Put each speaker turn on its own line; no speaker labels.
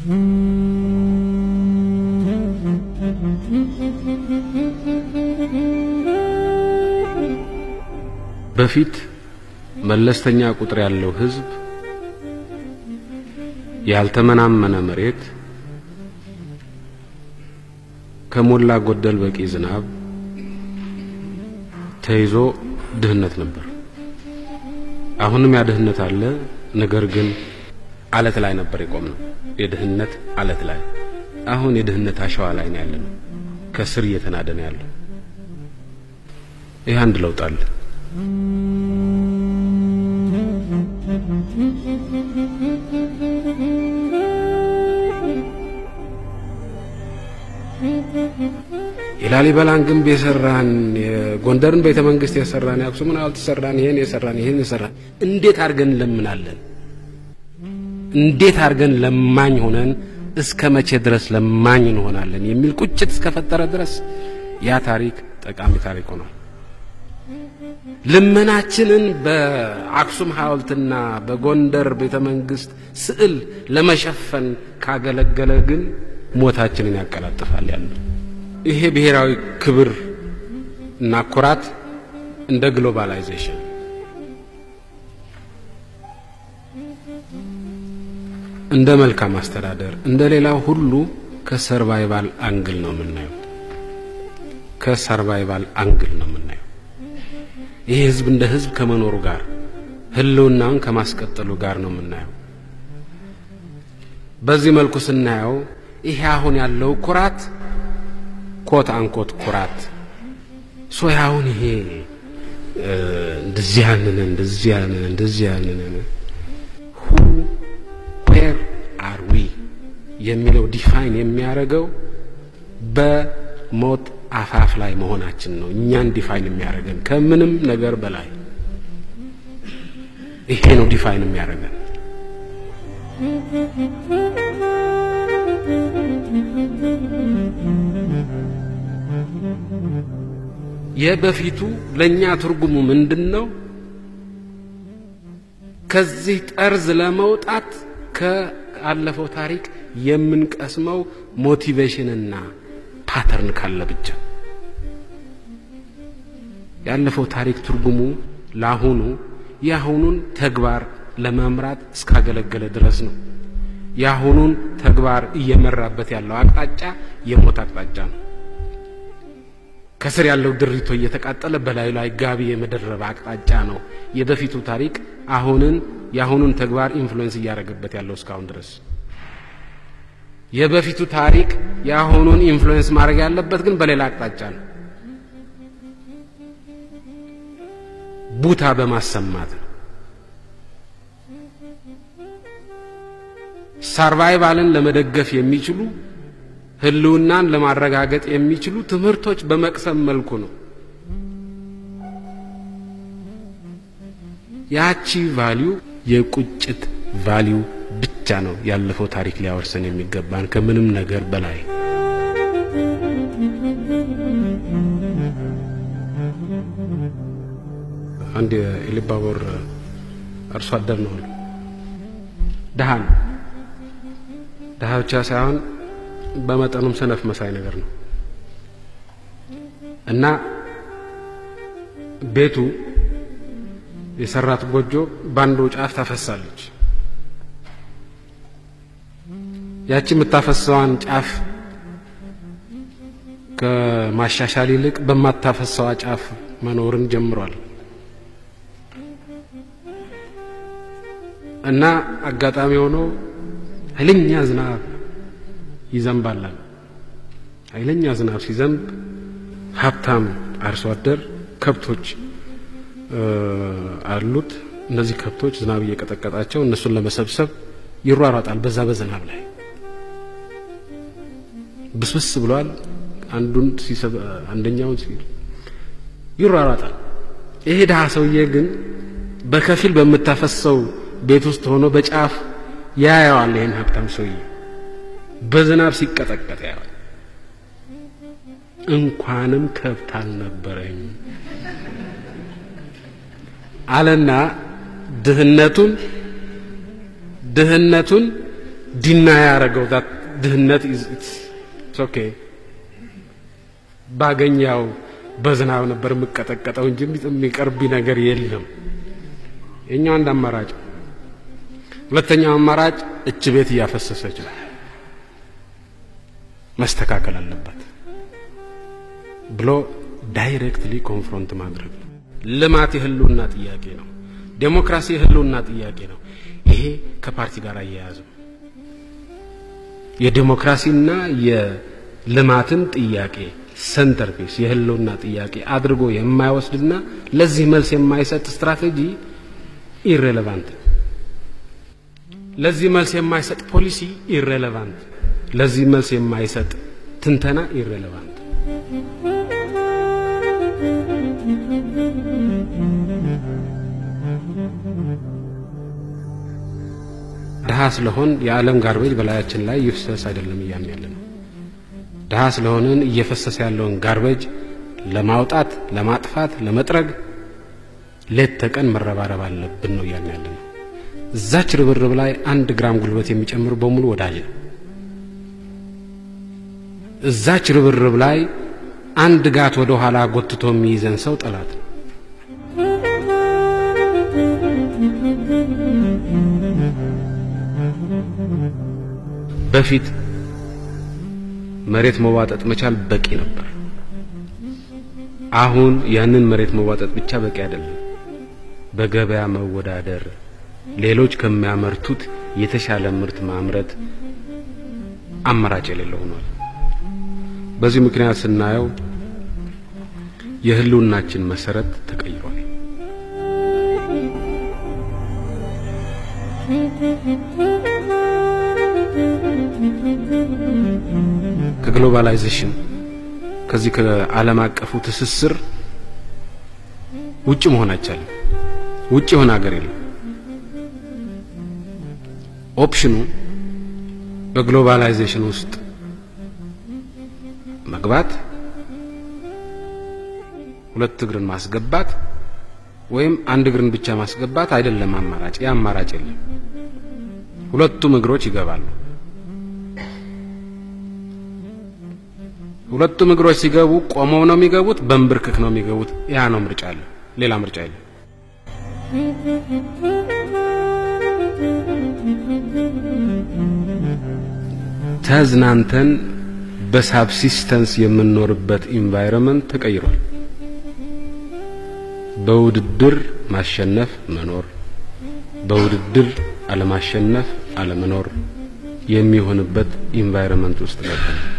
በፊት መለስተኛ ቁጥር ያለው ሕዝብ ያልተመናመነ መሬት ከሞላ ጎደል በቂ ዝናብ ተይዞ ድህነት ነበር። አሁንም ያ ድህነት አለ። ነገር ግን አለት ላይ ነበር የቆምነው። የድህነት አለት ላይ አሁን የድህነት አሸዋ ላይ ነው ያለነው። ከስር እየተናደ ነው ያለው። ይህ አንድ ለውጥ አለ። የላሊበላን ግንብ የሰራን የጎንደርን ቤተ መንግስት የሰራን የአክሱምን ሐውልት የሰራን ይሄን የሰራን ይሄን የሰራን እንዴት አድርገን እንለምናለን? እንዴት አድርገን ለማኝ ሆነን እስከ መቼ ድረስ ለማኝ እንሆናለን? የሚል ቁጭት እስከፈጠረ ድረስ ያ ታሪክ ጠቃሚ ታሪክ ሆኗል። ልመናችንን በአክሱም ሐውልትና በጎንደር ቤተ መንግስት ስዕል ለመሸፈን ካገለገለ ግን ሞታችንን ያቀላጥፋል ያለው ይሄ ብሔራዊ ክብር እና ኩራት እንደ ግሎባላይዜሽን እንደ መልካም አስተዳደር እንደ ሌላው ሁሉ ከሰርቫይቫል አንግል ነው የምናየው። ከሰርቫይቫል አንግል ነው የምናየው። ይሄ ህዝብ እንደ ህዝብ ከመኖሩ ጋር ህልውናውን ከማስቀጠሉ ጋር ነው የምናየው። በዚህ መልኩ ስናየው ይሄ አሁን ያለው ኩራት ኮት አንኮት ኩራት ሶ አሁን ይሄ እንደዚህ ያንን እንደዚህ ያንን እንደዚህ ያንን ሁ ዌር አር ዊ የሚለው ዲፋይን የሚያደርገው በሞት አፋፍ ላይ መሆናችን ነው። እኛን ዲፋይን የሚያደርገን ከምንም ነገር በላይ ይሄ ነው ዲፋይን የሚያደርገን። የበፊቱ ለኛ ትርጉሙ ምንድን ነው? ከዚህ ጠርዝ ለመውጣት ከአለፈው ታሪክ የምንቀስመው ሞቲቬሽንና ፓተርን ካለ ብቻ። ያለፈው ታሪክ ትርጉሙ ለአሁኑ የአሁኑን ተግባር ለመምራት እስካገለገለ ድረስ ነው። የአሁኑን ተግባር እየመራበት ያለው አቅጣጫ የሞት አቅጣጫ ነው። ከስር ያለው ድሪቶ እየተቃጠለ በላዩ ላይ ጋቢ የመደረብ አቅጣጫ ነው። የበፊቱ ታሪክ አሁንን የአሁኑን ተግባር ኢንፍሉዌንስ እያደረገበት ያለው እስካሁን ድረስ። የበፊቱ ታሪክ የአሁኑን ኢንፍሉዌንስ ማድረግ ያለበት ግን በሌላ አቅጣጫ ነው። ቡታ በማሰማት ነው። ሰርቫይቫልን ለመደገፍ የሚችሉ ህልውናን ለማረጋገጥ የሚችሉ ትምህርቶች በመቅሰም መልኩ ነው። ያቺ ቫሊዩ የቁጭት ቫሊዩ ብቻ ነው ያለፈው ታሪክ ሊያወርሰን የሚገባን ከምንም ነገር በላይ። አንድ የኢሉባቦር አርሶ አደር ነው አሉ። ድሃ ነው። ድሃ ብቻ ሳይሆን በመጠኑም ሰነፍ መሳይ ነገር ነው እና ቤቱ የሰራት ጎጆ በአንዱ ጫፍ ታፈሳለች። ያቺ የምታፈሰዋን ጫፍ ከማሻሻል ይልቅ በማታፈሰዋ ጫፍ መኖርን ጀምሯል እና አጋጣሚ ሆኖ ኃይለኛ ዝናብ ይዘንባል። ኃይለኛ ዝናብ ሲዘንብ ሀብታም አርሶ አደር ከብቶች አሉት። እነዚህ ከብቶች ዝናብ እየቀጠቀጣቸው እነሱን ለመሰብሰብ ይሯሯጣል። በዛ በዝናብ ላይ ብስብስ ብሏል። አንዱን ሲሰብ አንደኛውን ሲል ይሯሯጣል። ይሄ ድሃ ሰውዬ ግን በከፊል በምታፈሰው ቤት ውስጥ ሆኖ በጫፍ ያየዋል። ይህን ሀብታም ሰውዬ በዝናብ ሲቀጠቀጥ ያየዋል። እንኳንም ከብት አልነበረኝ አለና ድህነቱን ድህነቱን ዲና ያደረገው ድህነት ኦኬ ባገኛው በዝናብ ነበር የምቀጠቀጠው እንጂ የሚቀርብ ነገር የለም። የኛው አንድ አማራጭ። ሁለተኛው አማራጭ እች ቤት እያፈሰሰች ነው፣ መስተካከል አለባት ብሎ ዳይሬክትሊ ኮንፍሮንት ማድረግ ነው። ልማት የህልውና ጥያቄ ነው። ዴሞክራሲ የህልውና ጥያቄ ነው። ይሄ ከፓርቲ ጋር አያያዝም። የዴሞክራሲና የልማትን ጥያቄ ሰንተር ፒስ የህልውና ጥያቄ አድርጎ የማይወስድና ለዚህ መልስ የማይሰጥ ስትራቴጂ ኢሬሌቫንት፣ ለዚህ መልስ የማይሰጥ ፖሊሲ ኢሬሌቫንት፣ ለዚህ መልስ የማይሰጥ ትንተና ኢሬሌቫንት። ድሀ ስለሆን የዓለም ጋርቤጅ በላያችን ላይ ይፍሰስ አይደለም እያልን ያለ ነው። ድሀ ስለሆንን እየፈሰሰ ያለውን ጋርቤጅ ለማውጣት፣ ለማጥፋት፣ ለመጥረግ ሌት ተቀን መረባረብ አለብን ነው እያልን ያለ ነው። እዛች ርብርብ ላይ አንድ ግራም ጉልበት የሚጨምር በሙሉ ወዳጅ ነው። እዛች ርብርብ ላይ አንድ ጋት ወደ ኋላ ጎትቶ የሚይዘን ሰው ጠላት ነው። በፊት መሬት መዋጠጥ መቻል በቂ ነበር። አሁን ያንን መሬት መዋጠጥ ብቻ በቂ አይደለም። በገበያ መወዳደር፣ ሌሎች ከሚያመርቱት የተሻለ ምርት ማምረት አማራጭ የሌለው ሆኗል። በዚህ ምክንያት ስናየው የህልውናችን መሰረት ተቀይሯል። ከግሎባላይዜሽን ከዚህ ከዓለም አቀፉ ትስስር ውጭ መሆን አይቻልም። ውጭ የሆነ ሀገር የለም። ኦፕሽኑ በግሎባላይዜሽን ውስጥ መግባት፣ ሁለት እግርን ማስገባት ወይም አንድ እግርን ብቻ ማስገባት አይደለም አማራጭ። ያ አማራጭ የለም። ሁለቱም እግሮች ይገባሉ። ሁለቱም እግሮች ሲገቡ ቆመው ነው የሚገቡት፣ በንብርክክ ነው የሚገቡት። ያ ነው ምርጫ አለ። ሌላ ምርጫ የለም። ተዝናንተን በሳብሲስተንስ የምንኖርበት ኢንቫይሮንመንት ተቀይሯል። በውድድር ማሸነፍ መኖር፣ በውድድር አለማሸነፍ አለመኖር የሚሆንበት ኢንቫይሮንመንት ውስጥ ገባል።